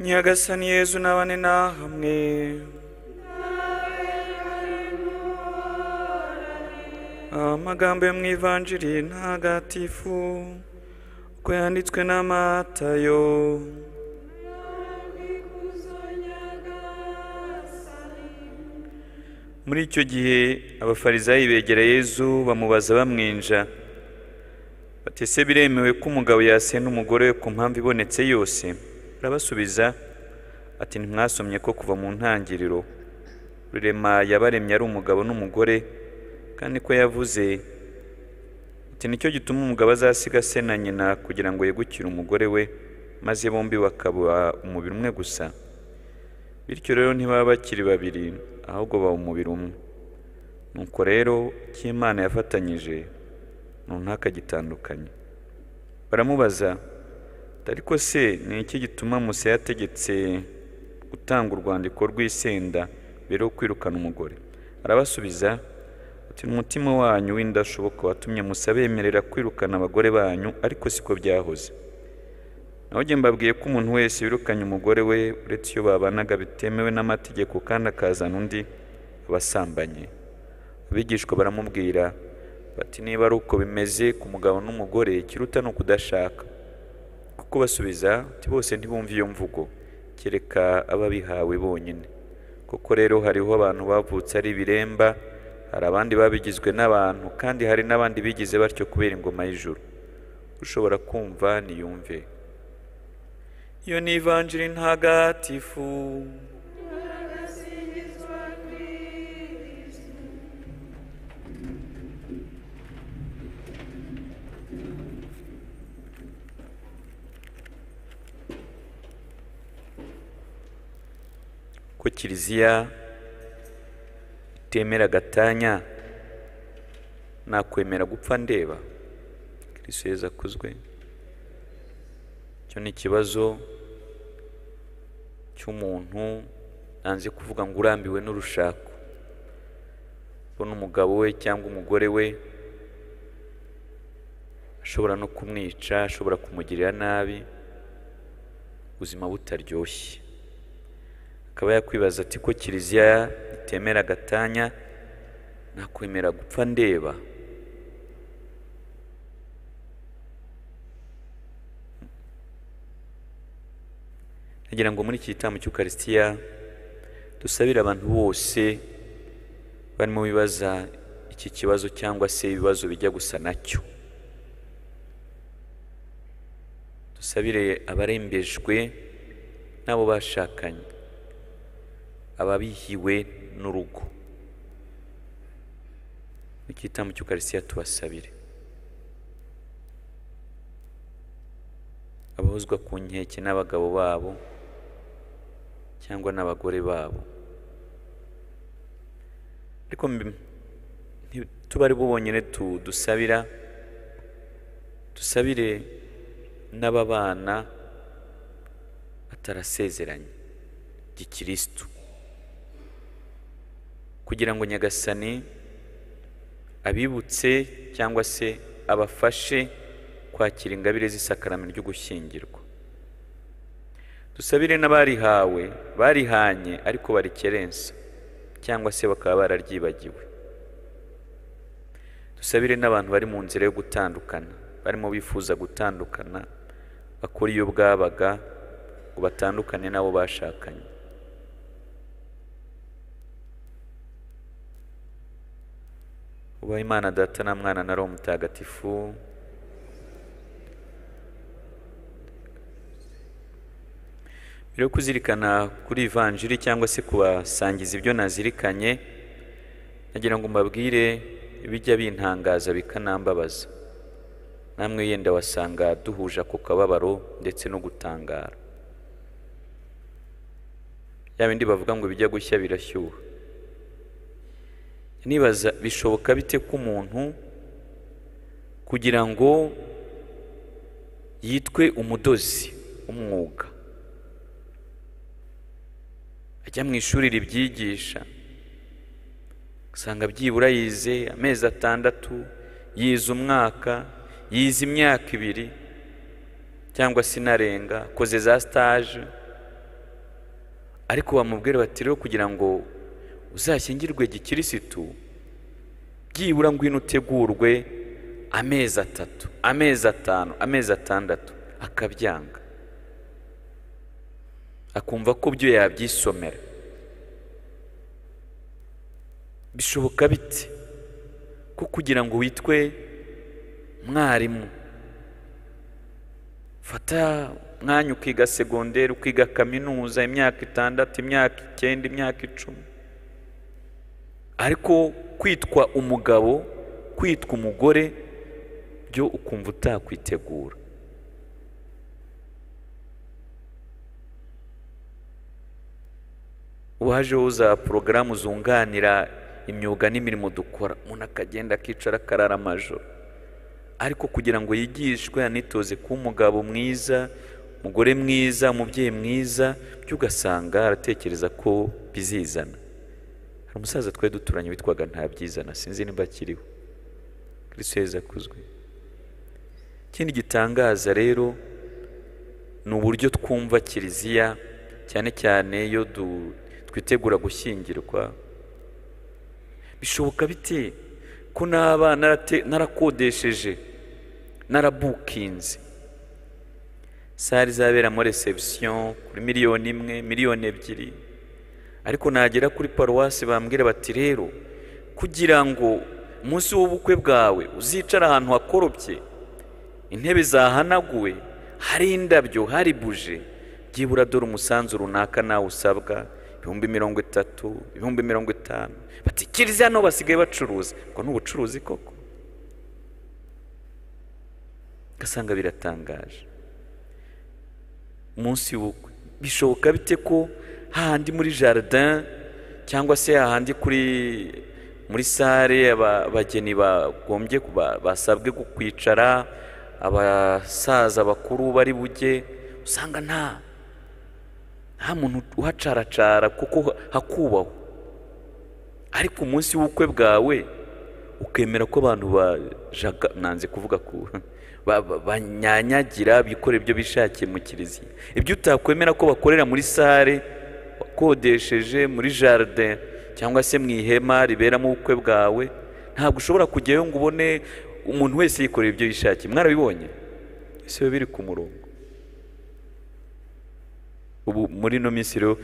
nyagasani yezu n'abane nahamwe amagambo yo mu ivanjiri ntagatifu uko yanditswe n'amatayo muri icyo gihe abafarizayi begera yezu bamubaza bamwinja bati ese biremewe ko umugabo yasenda umugore we ku mpamvu ibonetse yose arabasubiza ati ntimwasomye ko kuva mu ntangiriro rurema yabaremye ari umugabo n'umugore kandi ko yavuze ati nicyo gituma umugabo azasiga se na nyina kugira ngo yegukire umugore we maze bombi bakaba umubiri umwe gusa bityo rero ntibaba bakiri babiri ahubwo baba umubiri umwe nuko rero icyo imana yafatanyije runaka gitandukanye baramubaza ariko se ni iki gituma musa yategetse gutanga urwandiko rw'isenda mbere yo kwirukana umugore arabasubiza ati umutima wanyu w'indashoboka watumye musa bemerera kwirukana abagore banyu ariko siko byahoze naho mbabwiye ko umuntu wese wirukanye umugore we uretse iyo babanaga bitemewe n'amategeko kandi akazana undi abasambanye abigishwa baramubwira bati niba ari uko bimeze ku mugabo n'umugore ikiruta ni ukudashaka kuko basubiza ati bose ntibumve iyo mvugo kereka ababihawe bonyine koko rero hariho abantu bavutse ari ibiremba hari abandi babigizwe n'abantu kandi hari n'abandi bigize batyo kubera ingoma y'ijuru ushobora kumva niyumve iyo ni ivanjiri ntagatifu ko kiliziya itemera agatanya nakwemera gupfa ndeba kirisito yeza akuzwe icyo ni ikibazo cy'umuntu nanze kuvuga ngo urambiwe n'urushako ubona umugabo we cyangwa umugore we ashobora no kumwica ashobora kumugirira nabi ubuzima butaryoshye akaba yakwibaza ati ko kiliziya itemera agatanya nakwemera gupfa ndeba nagira ngo muri iki gitambo cy'ukarisitiya dusabire abantu bose barimo bibaza iki kibazo cyangwa se ibibazo bijya gusa nacyo dusabire abarembejwe n'abo bashakanye ababihiwe n'urugo mu gitambo cy'ukarisitiya tubasabire abahozwa ku nkeke n'abagabo babo cyangwa n'abagore babo ariko tuba ari bo bonyine dusabira dusabire n'ababana atarasezeranye gikirisitu kugira ngo nyagasani abibutse cyangwa se abafashe kwakira ingabire z'isakarame ry'ugushyingirwa dusabire n'abarihawe barihanye ariko barikerensa cyangwa se bakaba bararyibagiwe dusabire n'abantu bari mu nzira yo gutandukana barimo bifuza gutandukana bakora iyo bwabaga ngo batandukane n'abo bashakanye ubaha imana data na mwana na roho mutagatifu mbere yo kuzirikana kuri ivanjiri cyangwa se kubasangiza ibyo nazirikanye nagira ngo mbabwire ibijya bintangaza bikanambabaza namwe yenda wasanga duhuje ako kababaro ndetse no gutangara ya bindi bavuga ngo ibijya gushya birashyuha nibaza bishoboka bite ko umuntu kugira ngo yitwe umudozi umwuga ajya mu ishuri ribyigisha usanga byibura yize amezi atandatu yize umwaka yize imyaka ibiri cyangwa se inarenga akoze za sitaje ariko bamubwira bati rero kugira ngo uzashyingirwe gikirisitu byibura ngwino utegurwe amezi atatu amezi atanu amezi atandatu akabyanga akumva ko byo yabyisomera bishoboka bite ko kugira ngo witwe mwarimu fata mwanya ukiga segonderi ukiga kaminuza imyaka itandatu imyaka icyenda imyaka icumi ariko kwitwa umugabo kwitwa umugore byo ukumva utakwitegura wajeho za porogaramu zunganira imyuga n'imirimo dukora umuntu akagenda akicara akarara amajoro ariko kugira ngo yigishwe anitoze kuba umugabo mwiza umugore mwiza umubyeyi mwiza byo ugasanga aratekereza ko bizizana hari umusaza twari duturanye witwaga ntabyizana sinzi niba akiriho kristo yezu akuzwe ikindi gitangaza rero ni uburyo twumva kiliziya cyane cyane iyo du- twitegura gushyingirwa bishoboka bite ko naba narate- narakodesheje narabukinze sare izaberamo reception kuri miliyoni imwe miliyoni ebyiri ariko nagera kuri paruwasi bambwira bati rero kugira ngo umunsi w'ubukwe bwawe uzicara ahantu hakoropye intebe zahanaguwe hari indabyo hari buje byibura dore umusanzu runaka nawe usabwa ibihumbi mirongo itatu ibihumbi mirongo itanu bati kiriziya hano basigaye bacuruza ngo ni ubucuruzi koko ugasanga biratangaje umunsi w'ubukwe bishoboka bite ko hahandi muri jardin cyangwa se hahandi kuri muri sare aba- abageni bagombye kuba- basabwe gu- kwicara abasaza bakuru bari bujye usanga nta nta muntu uhacaracara kuko ha- hakubahwa ariko umunsi w'ubukwe bwawe ukemera ko abantu bajaga nanze kuvuga ku ba- ba- banyanyagira bikorera ibyo bishakiye mu kiliziya ibyo utakwemera ko bakorera muri sare wakodesheje muri jardin cyangwa se mu ihema riberamo ubukwe bwawe ntabwo ushobora kujyayo ngo ubone umuntu wese yikorera ibyo yishakiye mwarabibonye ese biba biri ku murongo ubu muri ino minsi rero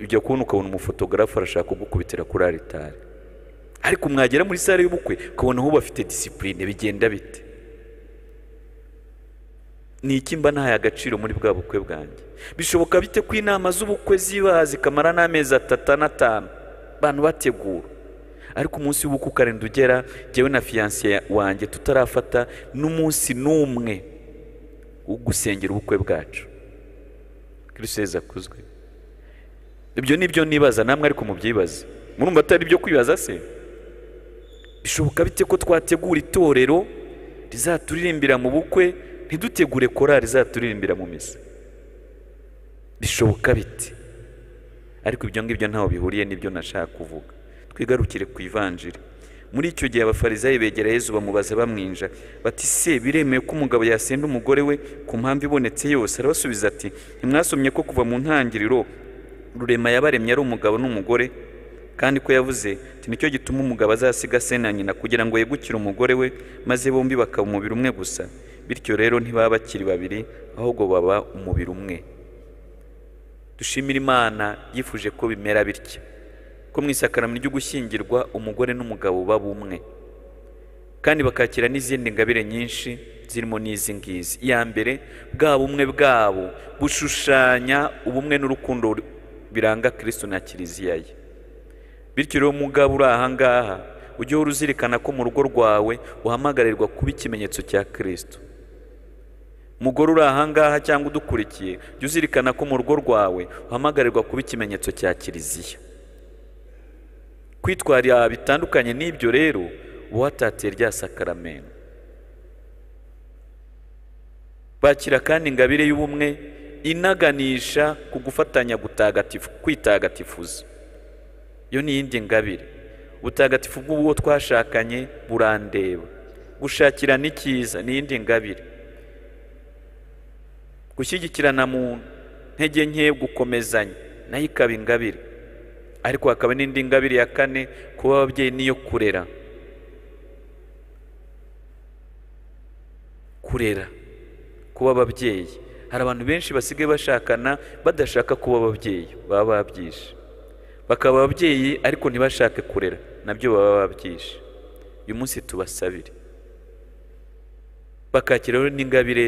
ujya kubona ukabona umufotogarafu arashaka kugukubitira kuri aritari ariko mwagera muri sare y'ubukwe ukabona aho bafite disipurine bigenda bite ni iki mba ntaye agaciro muri bwa bukwe bwanjye bishoboka bite ko inama z'ubukwe ziba zikamara n'amezi atatu n'atanu abantu bategura ariko umunsi w'ubukwe ukarenda ugera jyewe na fiyansiye wanjye tutarafata n'umunsi n'umwe wo gusengera ubukwe bwacu kristo yezu akuzwe ibyo ni byo nibaza namwe ariko mubyibaze murumva atari ibyo kwibaza se bishoboka bite ko twategura itorero rizaturirimbira mu bukwe ntidutegure korari rizaturirimbira mu misa bishoboka bite ariko ibyo ngibyo ntaho bihuriye n'ibyo nashaka kuvuga twigarukire ku ivanjiri muri icyo gihe abafarizayi begera yezu bamubaza bamwinja bati se biremewe ko umugabo yasenda umugore we ku mpamvu ibonetse yose arabasubiza ati ntimwasomye ko kuva mu ntangiriro rurema yabaremye ari umugabo n'umugore kandi ko yavuze ati nicyo gituma umugabo azasiga se na nyina kugira ngo yegukire umugore we maze bombi bakaba umubiri umwe gusa bityo rero ntibaba bakiri babiri ahubwo baba umubiri umwe dushimire imana yifuje ko bimera bitya ko mu isakaramo ryo gushyingirwa umugore n'umugabo baba umwe kandi bakakira n'izindi ngabire nyinshi zirimo n'izi ngizi iya mbere bwa bumwe bwabo bushushanya ubumwe n'urukundo biranga kristo na kiliziya ye bityo rero mugabo uri aha ngaha ujye uhora uzirikana ko mu rugo rwawe uhamagarirwa kuba ikimenyetso cya kirisito mugore uri aha ngaha cyangwa udukurikiye jya uzirikana ko mu rugo rwawe uhamagarirwa kuba ikimenyetso cya kiliziya kwitwarira bitandukanye n'ibyo rero uba watatiye rya sakaramento bakira kandi ingabire y'ubumwe inaganisha ku gufatanya gutagatifu kwitagatifuza iyo ni iyindi ngabire ubutagatifu bw'uwo twashakanye burandeba gushakira n'icyiza ni iyindi ngabire gushyigikirana mu ntege nke gukomezanya nayo ikaba ingabire ariko hakaba n'indi ngabire ya kane kuba ababyeyi niyo kurera kurera kuba ababyeyi hari abantu benshi basigaye bashakana badashaka kuba ababyeyi baba babyishe bakaba ababyeyi ariko ntibashake kurera nabyo baba babyishe uyu munsi tubasabire bakakiraho n'ingabire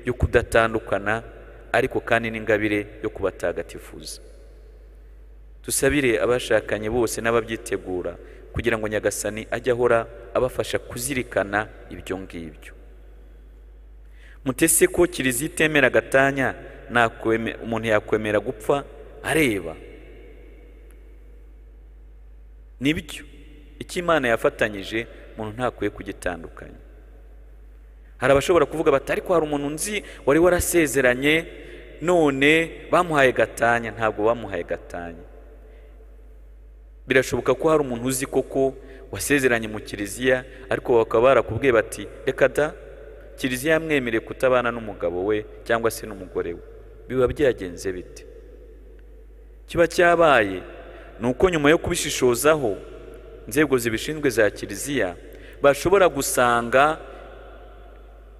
yo kudatandukana ariko kandi n'ingabire yo kubatagatifuza dusabire abashakanye bose n'ababyitegura kugira ngo nyagasani ajye ahora abafasha kuzirikana ibyo ngibyo mutese ko kiliziya itemera agatanya umuntu yakwemera gupfa areba nibyo icyo imana yafatanyije umuntu ntakwiye kugitandukanya hari abashobora kuvuga bati ariko hari umuntu nzi wari warasezeranye none bamuhaye gatanya ntabwo bamuhaye gatanya birashoboka ko hari umuntu uzi koko wasezeranye mu kiliziya ariko bakaba barakubwiye bati reka da kiliziya yamwemereye kutabana n'umugabo we cyangwa se n'umugore we biba byagenze bite kiba cyabaye ni uko nyuma yo kubishishozaho inzego zibishinzwe za kiliziya bashobora gusanga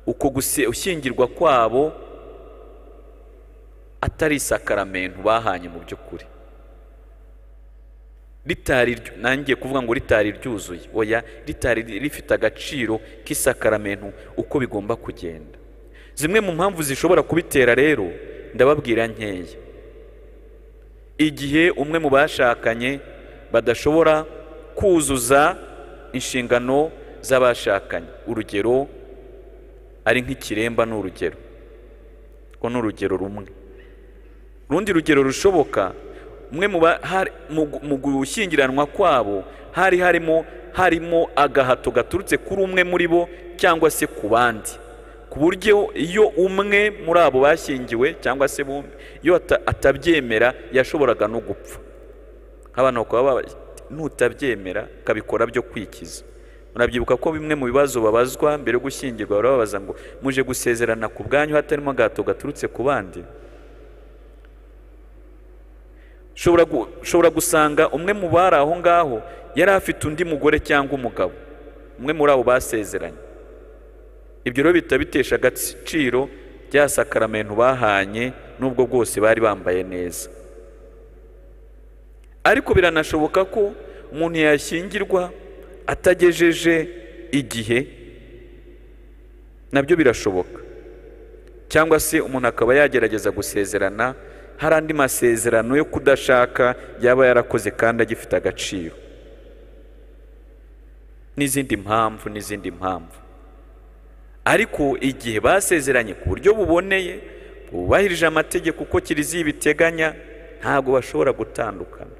uko gushyingirwa kwabo atari isakaramento bahanye mu by'ukuri ritari nangiye kuvuga ngo ritari ryuzuye oya ritari rifite agaciro k'isakaramento uko bigomba kugenda zimwe mu mpamvu zishobora kubitera rero ndababwira nkeya igihe umwe mu bashakanye badashobora kuzuza inshingano z'abashakanye urugero ari nk'ikiremba ni urugero ko ni urugero rumwe urundi rugero rushoboka umwe mu gushyingiranwa kwabo hari harimo harimo agahato gaturutse kuri umwe muri bo cyangwa se ku bandi ku buryo iyo umwe muri abo bashyingiwe cyangwa se bombi iyo atabyemera yashoboraga no gupfa abantu bakaba nutabyemera ukabikora byo kwikiza murabyibuka ko bimwe mu bibazo babazwa mbere yo gushyingirwa barababaza ngo muje gusezerana ku bwanyu hatarimo agahato gaturutse ku bandi ushobora gusanga umwe mu bari aho ngaho yari afite undi mugore cyangwa umugabo umwe muri abo basezeranye ibyo rero bihita bitesha agaciro rya sakaramento bahanye n'ubwo bwose bari bambaye neza ariko biranashoboka ko umuntu yashyingirwa atagejeje igihe nabyo birashoboka cyangwa se umuntu akaba yagerageza gusezerana hari andi masezerano yo kudashaka yaba yarakoze kandi agifite agaciro n'izindi mpamvu n'izindi mpamvu ariko igihe basezeranye ku buryo buboneye bubahirije amategeko uko kiliziya ibiteganya ntabwo bashobora gutandukana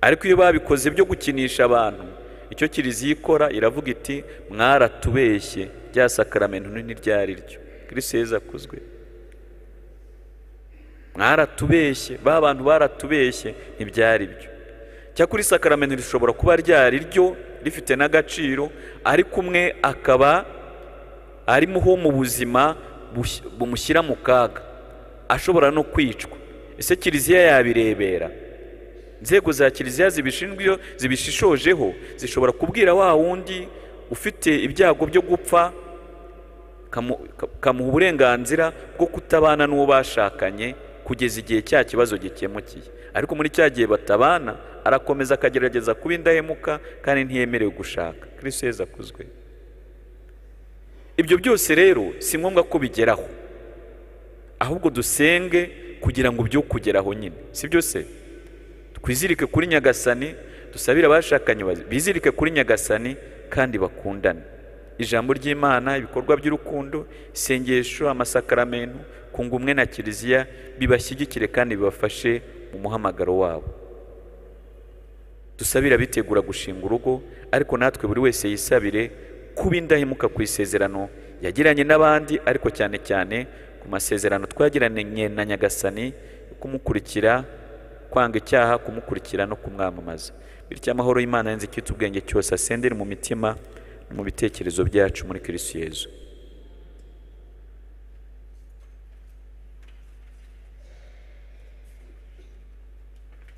ariko iyo babikoze byo gukinisha abantu icyo kiliziya ikora iravuga iti mwaratubeshye rya sakaramento ntiryari ryo kirisiye zakuzwe mwaratubeshye ba bantu baratubeshye ntibyari byo cyakora isakaramento rishobora kuba ryari ryo rifite n'agaciro ariko umwe akaba arimo ho mu buzima bumushyira mu kaga ashobora no kwicwa ese kiliziya yabirebera inzego za kiliziya zibishinzwe zibishishojeho zishobora kubwira wa wundi ufite ibyago byo gupfa kamuha uburenganzira bwo kutabana n'uwo bashakanye kugeza igihe cya kibazo gikemukiye ariko muri cya gihe batabana arakomeza akagerageza kuba indahemuka kandi ntiyemerewe gushaka kirisiyo heza akuzwe ibyo byose rero si ngombwa ko bigeraho ahubwo dusenge kugira ngo byo kugeraho nyine si byose twizirike kuri nyagasani dusabire abashakanye bizirike kuri nyagasani kandi bakundane ijambo ry'imana ibikorwa by'urukundo isengesho amasakaramento ku ngumwe na kiliziya bibashyigikire kandi bibafashe mu muhamagaro wabo dusabira bitegura gushinga urugo ariko natwe buri wese yisabire kuba indahemuka ku isezerano yagiranye n'abandi ariko cyane cyane ku masezerano twagiranye na nyagasani kumukurikira kwanga icyaha kumukurikira no kumwamamaza bityo amahoro y'imana yanze icyitsa ubwenge cyose asendere mu mitima no mu bitekerezo byacu muri kirisiyezu